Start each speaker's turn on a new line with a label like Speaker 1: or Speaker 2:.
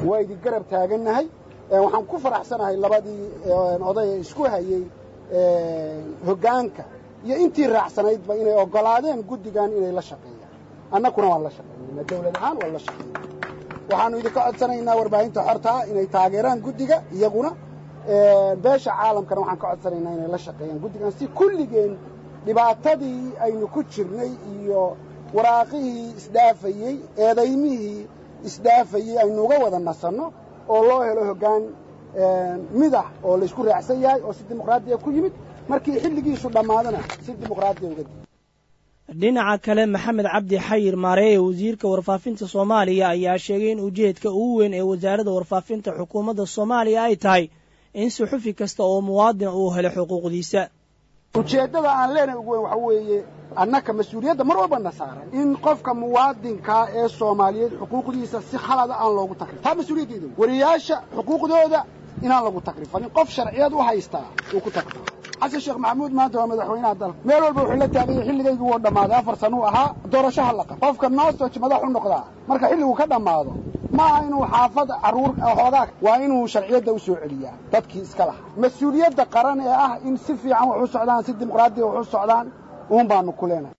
Speaker 1: waa idin garab taagannahay waxaan ku faraxsanahay labadii oday ee isku hayey hoggaanka iyo intii raacsanaydba inay oggolaadeen guddigan inay la shaqeeyaan annakuna waan la shaqeynayna dawlad ahaan waan la shaqeynay waxaannu idinka codsanaynaa warbaahinta xortaa inay taageeraan guddiga iyaguna beesha caalamkana waxaan ka codsanaynaa inay la shaqeeyaan guddigan si kulligeen dhibaatadii aynu ku jirnay iyo waraaqihii isdhaafayey eedaymihii isdhaafayey aynu uga wada nasanno oo loo helo hoggaan midax oo laysku raacsan yahay oo si dimuqraadiya ku yimid markii xilligiisu dhammaadana si dimuqraadiya uga dii
Speaker 2: dhinaca kale maxamed cabdi xayir maareeye wasiirka warfaafinta soomaaliya ayaa sheegay in ujeedka ugu weyn ee wasaaradda warfaafinta xukuumadda soomaaliya ay tahay in suxufi kasta oo muwaadin uu helo xuquuqdiisa
Speaker 1: ujeeddada aan leenahay ugu weyn waxa weeye annaka mas-uuliyadda mar walba na saaran in qofka muwaadinkaa ee soomaaliyeed xuquuqdiisa si khalada aan loogu takrifin taa mas-uuliyaddeeda wariyaasha xuquuqdooda inaan lagu takrifalin qof sharciyad u haystaa uu ku takrifo xasan sheekh maxamuud maanta waa madaxweynaha dalka meel walba wuxuu la taaganya xilligaygii wuu dhammaaday afar sanuu ahaa doorashaha laqa qofka noosoj madax u noqdaa marka xilligu ka dhammaado ma aha inuu xaafad carruur hoogaa waa inuu sharciyadda u soo celiyaa dadkii iska lahaa mas-uuliyadda qaran ee ah in si fiican wax u socdaan si dimuqraadiya wax u socdaan uun baanu ku leenahay